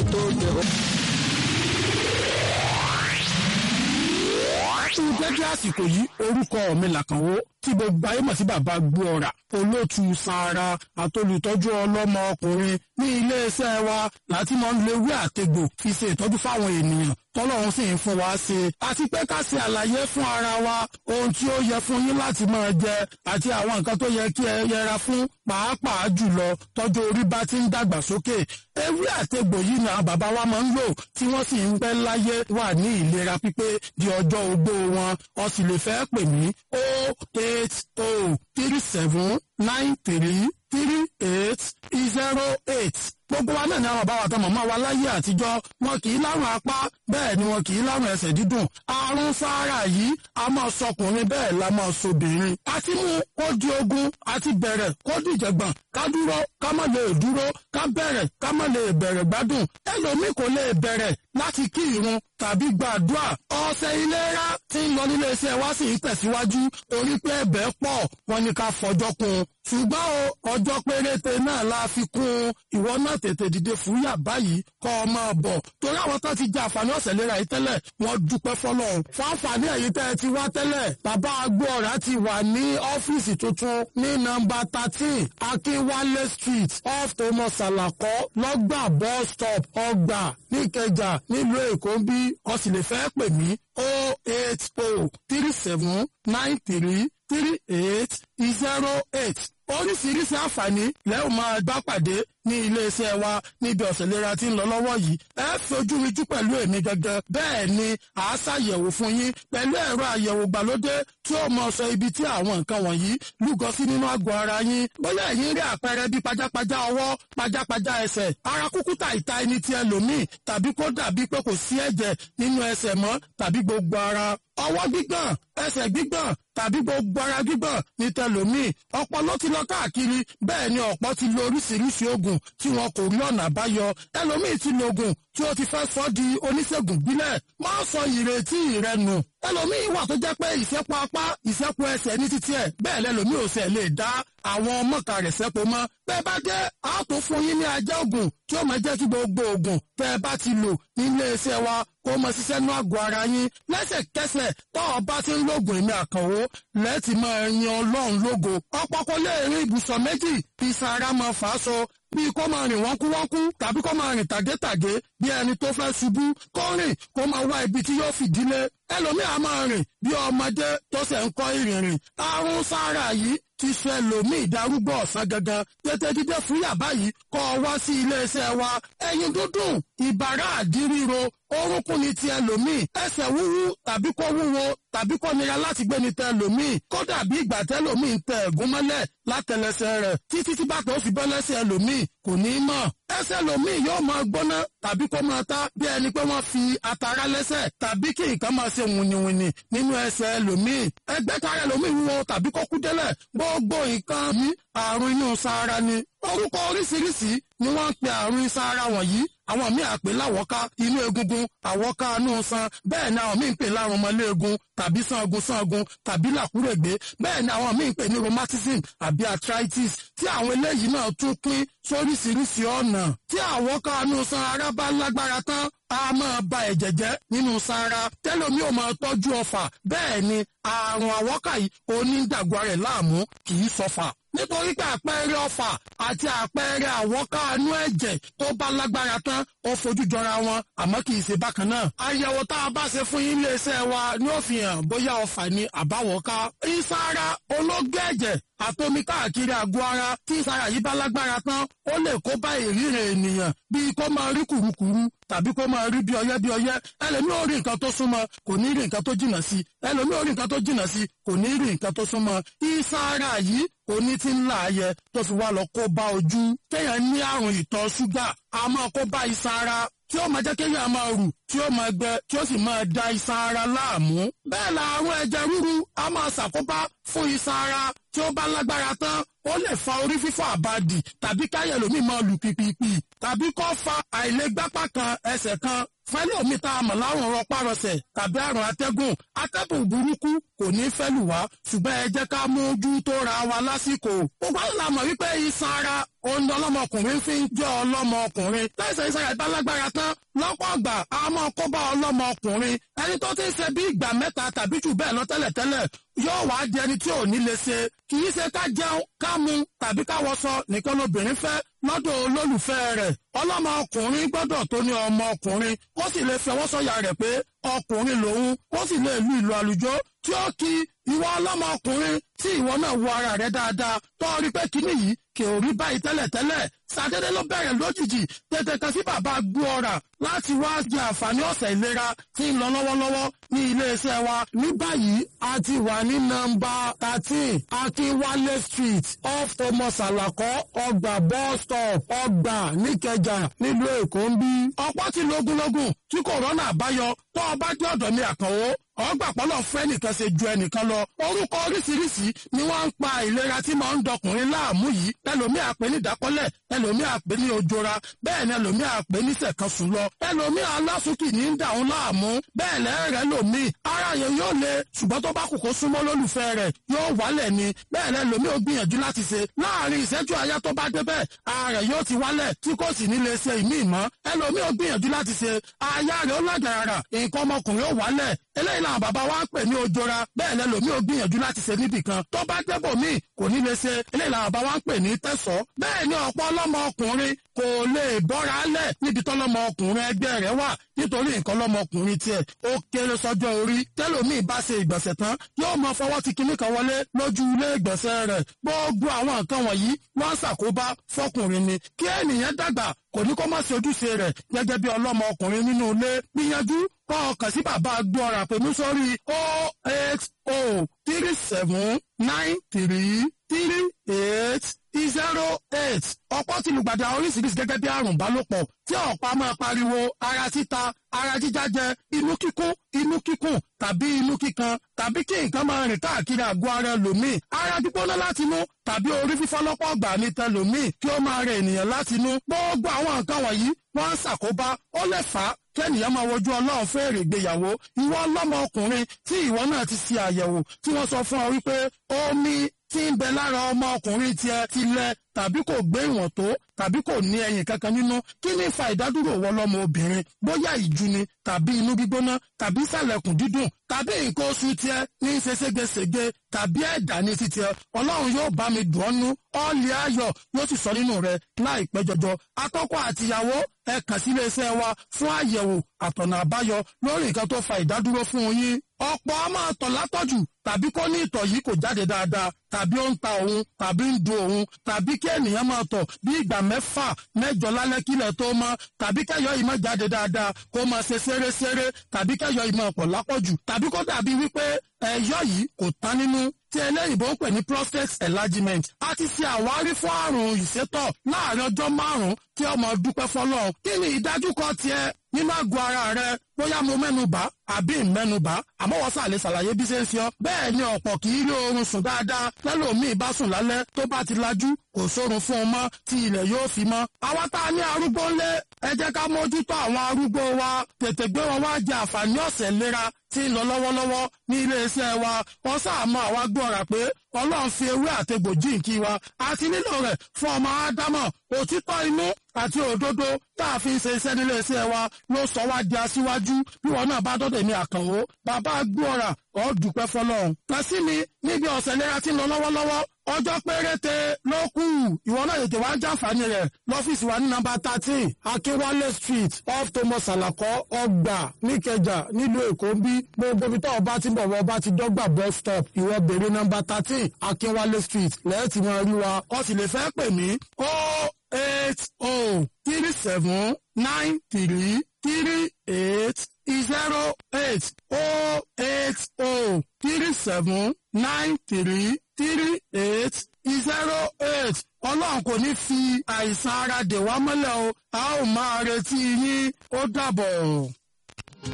tó jẹ o. fún dédé àsìkò yìí orúkọ mi làkànwó tí gbogbo ayé mọ̀ sí bàbá gbóọ̀rà olóòtú sanra àtolùtọ́jú ọlọ́mọ ọkùnrin ní iléeṣẹ́ wa láti máa ń lo ewé àtegbò fi ṣe ìtọ́jú fáwọn ènìyàn tọ́lọ́run sì ń fún wa ṣe àti pé ká ṣe àlàyé fún ara wa ohun tí ó yẹ fún yín láti máa jẹ àti àwọn nǹkan tó yẹ kí ẹ yẹra fún pàápàá jùlọ tọ́jú orí bá ti ń dàgbà sókè ewé àtegbò yìí ni àwọn bàbá wa máa ń lò tí wọ́n sì ń pẹ́ láyé wà ní ìlera pípé di ọjọ́ ogbó wọn ó sì lè fẹ́ pè mí o eight o three seven nine three three eight zero eight gbogbo wa náà ni àwọn bàbá wa tán màmá wa láyé àtijọ́ wọn kì í lárùn apá bẹ́ẹ̀ ni wọn kì í lárùn ẹsẹ̀ dídùn àrùn sáárà yìí a máa sọkùnrin bẹ́ẹ̀ la máa sobìnrin àti mú kó di ogun àti bẹ̀rẹ̀ kó di ìjẹ̀gbọ̀n ká dúró ká má lè dúró ká bẹ̀rẹ̀ ká má lè bẹ̀rẹ̀ gbádùn ẹlòmíì kò lè bẹ̀rẹ̀ láti kí irun tàbí gbàdúrà ọ̀sẹ̀ ìlera tí ń lọ nílé iṣẹ́ wa sì ń tẹ̀síwájú torí pé ẹ̀bẹ̀ pọ̀ wọn ni ká fọjọ́ kún un ṣùgbọ́n o ọjọ́ péréte náà la fi kún un ìwọ náà tètè dìde fúyà báyìí kọ́ ọ máa bọ̀ torí àwọn tó ti jẹ àǹfààní ọ̀sẹ̀ ìlera yìí tẹ́lẹ̀ wọ́n dúpẹ́ fọlọ́run fún àǹfààní ẹ̀yìn tẹ́ ẹ ti wá tẹ́lẹ̀ bàbá agbóọ̀rá ti wà ní ọ́fíìsì tuntun ní nọ́mbà thirteen akínwálé street off thomas salako lọ́gbà bus stop ọgbà níkẹjà nílùú èkó ń bí o sì lè fẹ́ pè mí o eight o three seven nine three three eight zero eight oríṣiríṣi àǹfààní lẹ́yìn máa bá pàdé ní iléeṣẹ́ wa níbi ọ̀sẹ̀ ìlera tí ń lọ lọ́wọ́ yìí ẹ fojú rijú pẹ̀lú èmi gangan bẹ́ẹ̀ ni à á ṣàyẹ̀wò fún yín pẹ̀lú ẹ̀rọ àyẹ̀wò gbàlódé tí ó mọ sọ ibi tí àwọn nǹkan wọ̀nyí lúgọ sí nínú àgọ́ ara yín bóyá ẹ̀yin rí àpẹẹrẹ bí pajápajá ọwọ́ pajápajá ẹsẹ̀ ara kúkú tà ìta ẹni tí ẹlòmíì tàbí kó dàbí pé kò sí ẹ̀jẹ̀ nínú ẹsẹ̀ mọ́ tàbí gbogbo ara ọwọ́ gbígbọ̀n ẹsẹ̀ gbígbọ̀n tàbí gbogbo ara gbígbọ̀n ní tẹlòmíì ọpọlọ ti lọ káàkiri bẹ́ẹ̀ ni ọ̀pọ̀ ti lo oríṣiríṣi oògùn tí wọn kò rí ọ̀nà àbáyọ ẹlòmíì ti lo oògùn tí ó ti fẹ́ sọ di oníṣègùn bílẹ̀ má sọ ìrètí rẹ nù ẹlòmíì wà tó jẹ́ pé ìṣẹ́pọ̀ apá ìṣẹ́pọ̀ ẹsẹ̀ ní títí ẹ̀ bẹ́ẹ̀ lẹ́lòmíì ò sẹ̀ lè dá àwọn mọ̀ọ́ká rẹ̀ sẹ́pọ̀ mọ́ bẹ́ẹ̀ bá dé a tó fún yín ní ajá oògùn tí ó máa jẹ́ kí gbogbo oògùn tẹ́ ẹ bá ti lò nílé iṣẹ́ wa kó máa ṣiṣẹ́ nú àgọ́ ara yín lẹ́sẹ̀kẹsẹ̀ tó o bá ti ń lògùn èmi àkànwó lẹ́ẹ̀tì máa yan ọlọ́run lógo ọ̀pọ̀ kò lè rí ibùsọ̀ méjì bí sara máa fà á so bí kò máa rìn wọ́nkúwọ́nkú tàbí kò máa rìn tàgétàgé bí ẹni tó fẹ́ ṣubú kó rìn kó máa wá ibi tí yóò fìdílé ẹlòmíì á máa rìn bí ọmọdé tó ṣẹ̀ ń kọ́ ìrìnrìn àrùn sára yìí ti sọ ẹlòmíì darúgbó ọ̀sán gangan tètè dídé fún yàbá yìí kọ́ ọ wá sí iléeṣẹ́ wa ẹyin dúdùn ìbàrá àdíríro orúnkún ni ti ẹlòmíì ẹsẹ̀ wúwú tàbí kó wúwo tàbí kó nira láti gbé ni tẹ ẹlòmíì kódà bí ìgbà tẹlòmíì ń tẹ ẹ̀gún mọ́lẹ̀ látẹlẹsẹ̀ rẹ̀ títí tí bàtà ó fi bọ́ lẹ́sẹ̀ ẹlòmíì kò ní í mọ̀ ẹsẹ̀ ẹlòmíì yóò máa gbóná tàbí kó máa ta bí ẹni pé wọ́n fi atara lẹ́sẹ̀ tàbí kí nǹkan máa ṣe wùnìwùnì nínú ẹsẹ̀ ẹlòmíì ẹgbẹ́ tara ẹlòmíì wúwo tàbí kó kú délẹ̀ gbogbo nǹkan yìí àrùn inú sára ni orúkọ oríṣiríṣi ni wọ́n ń pe àrùn sára wọ̀nyí àwọn míì àpè láwọ́ká inú egungun àwọ́ká inú san bẹ́ẹ̀ ni àwọn míì ń pè lárùn ọmọléegun tàbí sangun sangun tàbí làkúrègbé bẹ́ẹ̀ ni àwọn míì ń pè ní rheumatism àbí arthritis tí àwọn eléyìí náà tún pín sóríṣiríṣi ọ̀nà tí àwọ́ká inú san ara bá lágbára tán a máa ba ẹ̀jẹ̀ jẹ́ nínú sára tẹ́lómi ò máa tọ́jú ọfà bẹ́ẹ̀ ni àrùn àwọ́ká yìí onídàgbà rẹ̀ láàmú kì í sọfà nítorí pé àpẹẹrẹ ọfà àti àpẹẹrẹ àwọ́ká inú ẹ̀jẹ̀ tó bá lágbára tán ó fojú jọra wọn àmọ́ kì í ṣe bákan náà. àyẹ̀wò tá a bá ṣe fún yín iléeṣẹ́ wa ni ó fi hàn bóyá ọfà ni àbáwọ́ká. ìsára ológé ẹ̀jẹ̀ àtomi káàkiri àgọ́ ara tí ìsára yìí bá lágbára tán ó lè kó bá ìríran ènìyàn bíi kó máa rí kùrukùru tàbí kó máa rí bí ọyẹ́ bí ọyẹ́ ẹlòmíì ò rí nǹkan tó súnmọ́ kò ní rí nǹkan tó jìnnà sí ẹlòmíì ò rí nǹkan tó jìnnà sí kò ní rí nǹkan tó súnmọ́ ìsára yìí oní tí ń láàyè tó fi wá lọ kó bá ojú kéèyàn ní àrùn ìtọ̀ ṣúgà a máa kó bá ìsára tí ó máa jẹ́ kéèyàn máa rù tí ó máa gbẹ tí ó sì máa da iṣan ara láàmú. bẹ́ẹ̀ la àrùn ẹ̀jẹ̀ ríru a máa ṣàkóbá fún iṣan ara tí ó bá lágbára tán ó lè fa orí fífọ́ àbàdì tàbí káyẹ̀ lómi máa lù pìpìpì tàbí kó fa àìlègbápá kan ẹsẹ̀ kan fẹ́lòmí tá a mọ̀ láwọn rọpárọsẹ̀ tàbí àrùn atẹ́gùn atẹ́gùn burúkú kò ní fẹ́ lù wá ṣùgbọ́n ẹ jẹ́ ká mójú tó ra wa lásìkò. gbogbo àwọn làmọ̀ wípé iṣan ara òun ni ọlọ́mọkùnrin fi ń jẹ́ ọlọ́mọkùnrin láìsẹ̀ iṣan rẹ̀ bá lágbára tán lọ́pọ̀ ọgbà a máa kó bá ọlọ́mọkùnrin ẹni tó ti ń ṣe bí ìgbà mẹ́ta tàbí jù bẹ́ẹ̀ lọ tẹ́lẹ̀tẹ́lẹ̀ yóò wá di ẹni tí ò ní lè ṣe kì í ṣe ká jẹun ká mu tàbí ká wọṣọ nìkan lobìnrin fẹ́ lọ́dọ̀ olólùfẹ́ rẹ̀ ọlọ́mọkùnrin gbọ́dọ̀ tó ní ọmọkùnrin ó sì lè fẹwọ́ sọ̀yà rẹ̀ pé ọkùnrin lòun ó sì lè lu ìlú àlùjọ tí ó kí ìwọ ọlọ́mọkùnrin tí ìwọ náà wo ara rẹ̀ dáadáa tó rí pé kíní yìí kì ò rí báyìí tẹ́lẹ̀tẹ́lẹ̀ sàdédé ló bẹ̀rẹ̀ lójijì tètè kan sí bàbá gbó ọ̀rà láti wá jẹ àǹfààní ọ̀sẹ̀ ìlera tí ń lọ lọ́wọ́lọ́wọ́ ní iléeṣẹ́ wa. ní báyìí a ti wà ní nọ́mbà thirteen akínwálé street off thomas alakọ ọgbà bus stop ọgbà níkẹjà nílùú èkó ń bí. ọ̀pọ̀ ti lógúnlógún tí kòrónà àbáyọ tó o bá dé ọ̀dọ̀ mi àkànwó ọgbà pọ́lọ̀ fún ẹnìkan ṣe ju ẹnìkan lọ orúkọ oríṣiríṣi ni wọ́n ń pa ìlera tí máa ń dọkùnrin láàmú yìí ẹlòmíì àpè ní ìdákọ́lẹ̀ ẹlòmíì àpè ní ojora bẹ́ẹ̀ ni ẹlòmíì àpè ní sẹ̀kànsùn lọ ẹlòmíì alásùkì ní ń dàún láàmú bẹ́ẹ̀ lẹ́rẹ̀ẹ́ lòmíì ara yẹn yóò le ṣùgbọ́n tó bá kù kó súnmọ́ lólùfẹ́ rẹ̀ yóò wálẹ̀ ni bẹ́ẹ̀ lẹ́ lòmíì ó gbìyànjú láti ṣe láàrin ìṣẹ́jú àyá tó bá débẹ̀ ara rẹ̀ yóò ti wálẹ̀ tí kò sì ní lè ṣe ìmíì mọ́ ẹlòmíì ó gbìyànjú láti ṣe aya rẹ̀ ó lágàrà nǹkan ọmọkùnrin ó wálẹ̀ eléyìí làwọn bàbá wa ń pè ní ojora bẹ́ẹ̀ lẹ́ lòmíì ó gbìyànjú láti ṣe níbì kan tó bá débò míì kò ní lè ṣe eléyìí làwọn bàbá wa ń pè ní tẹ̀sọ́ bẹ́ẹ̀ ni ọ̀pọ̀ ọlọ́mọ ọkùnrin kò lè bọ́ra lẹ̀ níbi tọ́lọ́mọ ọkùnrin ẹgbẹ́ rẹ̀ wà nítorí nǹkan lọ́mọkùnrin tiẹ̀ ó kéré sọ́jọ́ orí tẹ́lòmíì bá ṣe ìgbọ̀nsẹ̀ tán yóò mọ fọwọ́ ti kinní kan wọlé lójú ilé ìgbọ̀nsẹ̀ rẹ̀ gbogbo àwọn nǹkan wọ̀nyí wọ́n ṣàkóbá fọkùnrin ni kí ènìyàn dàgbà kò ní kó má ṣe ojúṣe rẹ̀ gẹ́gẹ́ bí ọlọ́mọ ọkùnrin nínú ilé gbìyànjú kọ́ ọkàn sí bàbá gbọ́ra pẹ̀lú sórí o eight o three seven nine three three eight zero eight ọ̀pọ̀ ti lùgbàdì àwọn oríṣiríṣi gẹ́gẹ́ bí àrùn ìbálòpọ̀ tí ọ̀pá máa pariwo ara títa ara jíjájẹ inú kíkún inú kíkùn tàbí inú kíkan tàbí kí nǹkan máa rìn káàkiri àgọ́ ara ẹlòmíì ara gbígbóná láti inú tàbí orí fífọ́ lọ́pọ̀ ọgbà ní tẹlòmíì kí ó máa rẹ ènìyàn láti inú gbogbo àwọn nǹkan wọ̀nyí wọ́n ń ṣàkóbá ó lè fà á kẹ́nìyàn máa wojú ọlọ́run fèrè ìgbéyàwó ìwọ ọlọ́mọ ọkùnrin tí ìwọ náà ti ṣe àyẹ̀wò tí wọ́n sọ fún ọ wípé omi tí ń bẹ lára ọmọ ọkùnrin tiẹ̀ ti lẹ tàbí kò gbé ìwọ̀n tó tàbí kò ní ẹyin kankan nínú kí ní fa ìdádúró wọ lọ́mọ obìnrin bóyá ìjú ni tàbí inú gbígbóná tàbí sàlẹ̀kùn dídùn tàbí nǹkan oṣù tiẹ̀ ní í ṣe ségesège tàbí ẹ̀dá ní ti tiẹ̀ ọlọ́run yóò bá mi dùn ọ́ nú ọ́ọ̀lì ayọ̀ yóò sì sọ nínú rẹ̀ láìpẹ́ jọjọ atọ́kọ àtìyàwó ẹ kàn sí iléeṣẹ́ wa fún àyẹ̀wò àtọ̀nà àbáyọ lórí nǹkan tó fa ìdádúró fún yín ọ̀pọ̀ a máa tọ̀ látọ̀jù tàbí kó ní ìtọ̀ yìí kò jáde dáadáa tàbí ó ń ta òun tàbí ń dun òun tàbí kí ènìyàn máa tọ̀ bí ìgbà mẹ́fà mẹ́jọ lálẹ́ kílẹ̀ tó mọ́ tàbí kẹ́yọ̀ yìí máa jáde dáadáa kó máa ṣe ṣeréṣeré tàbí kẹ́yọ̀ yìí máa pọ̀ lápọ̀jù tàbí kó dàbí wípé ẹ̀yọ̀ yìí kò tán nínú tí ẹlẹ́yìnbó ń pè ní prostate enlargement a ti ṣe àwárí fún àrùn ìsétọ̀ láàrin ọjọ́ márùn-ún tí ọmọ dúpẹ́ fọlọ́ kí ni ìdájúkọ tiẹ̀ nínú àgọ́ ara rẹ bóyá mo mẹ́nubà àbí ìmẹ́nubà àmọ́ wọ́n sàlẹ̀ ṣàlàyé bí ṣe ń ṣe ọ́ bẹ́ẹ̀ ni ọ̀pọ̀ kì í rí oorun sùn dáadáa lẹ́lòmíì bá sùn lálẹ́ tó bá ti lajú kò sórun fún un mọ́ tí ilẹ̀ yóò fi mọ́. àwa tá a ní arúgbó ńlé ẹ jẹ́ ká mójútó àwọn arúgbó wa tètè gbé wọn wá jẹ àǹfààní ọ̀sẹ̀ ìlera tí ń lọ lọ́wọ́lọ́wọ́ ní iléeṣẹ́ wa wọ́n sàmọ́ àwa gbọ́ra pé ọlọ́run fi ewé àtegbò jíǹkí wa àti nílò rẹ̀ fún ọmọ ádámọ̀ òtítọ́ inú àti òdodo tá a fi ń ṣe iṣẹ́ nílé iṣẹ́ wa ló sọ wá di aṣíwájú bí wọn náà bá dọ́dọ̀ mi àkànwó bàbá gbọ́ra ọ́ dúpẹ́ fọlọ́run. kàn sí mi níbi ọ̀sẹ̀ ìlera tí ń lọ lọ́wọ́lọ́wọ́ ọjọ́ péréte ló kù ìwọ náà tètè wá jàǹfààní rẹ̀ lọ́fíìsì wa ní nọ́mbà thirteen akínwálé street off thomas alakọ ọgbà níkẹjà nílùú èkó ń bí gbogbo ibi tó ọba ti ń bọ̀ wọ ọba ti dọ́gba bus stop ìwọ bèrè nọ́mbà thirteen akínwálé street lẹ́yìn tí wọ́n rí wa ọ sì lè fẹ́ pè mí ó eight oh three seven nine three three eight zero eight oh eight oh three seven nine three three eight zero eight ọlọ́run kò ní fi àìsàn ara dè wá mọ́lẹ̀ o a ó máa retí yín ó dàbọ̀.